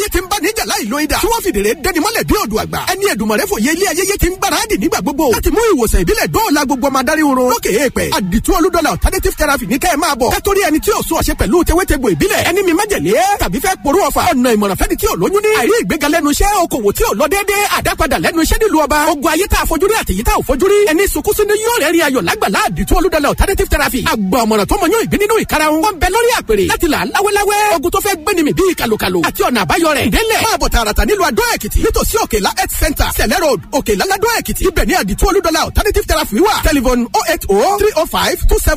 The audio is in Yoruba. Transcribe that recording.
ti ń bá níjà láì lo idà tí wọ́n fìdèrè dẹni mọ́lẹ̀ bí odò àgbà ẹni Èdùmàrè fòye ilé ayẹyẹ ti ń gbáradì nígbà gbogbo láti mú ìwòsàn ìbílẹ̀ dóòlà gbogbo ọmọ adarí oorun lókè èèpẹ̀ àdìtú olúdọ́là alternative therapy ní kẹ́ ẹ máa bọ̀ kẹ́tọ́rí ẹni tí ò sún ọ̀ṣẹ́ pẹ̀lú tewétegbò ìbílẹ̀ ẹni mi májèlé tàbí fẹ́ porú ọ̀fà ọ̀nà ìmọ̀ràn fẹ́ni tí ò lóyún ní àìrí ìgbéga lẹ́nu iṣẹ́ okòwò tí ò lọ déédéé àdápadà lẹ́nu iṣẹ́ nílùú ọba ogun ayé tá a fojúrí àtèyí tá ò fojúrí ẹni sunkúnsún ní yóò rẹ́rìn ayọ̀ lágbàlá àdìtú olúdọ́là alternative therapy àgbà ọ̀mọ̀ràn tó mọyún ìgbín nínú ìkarahun wọn bẹ lórí àpèrè láti là láwẹ́láwẹ́ ogun tó fẹ́ gbéni mi bíi kàlùkàlù àti ọ̀nà àbáyọ rẹ̀ délẹ̀ máa bọ̀ tààràtà nílùú adó èkìtì nítòsí òkèlá health center sẹ̀lẹ̀ road òkèlá ládó èkìtì ibẹ̀ ní àdìtú olúdọ́là alternative therapy wà telephone oh eight oh three oh five two seven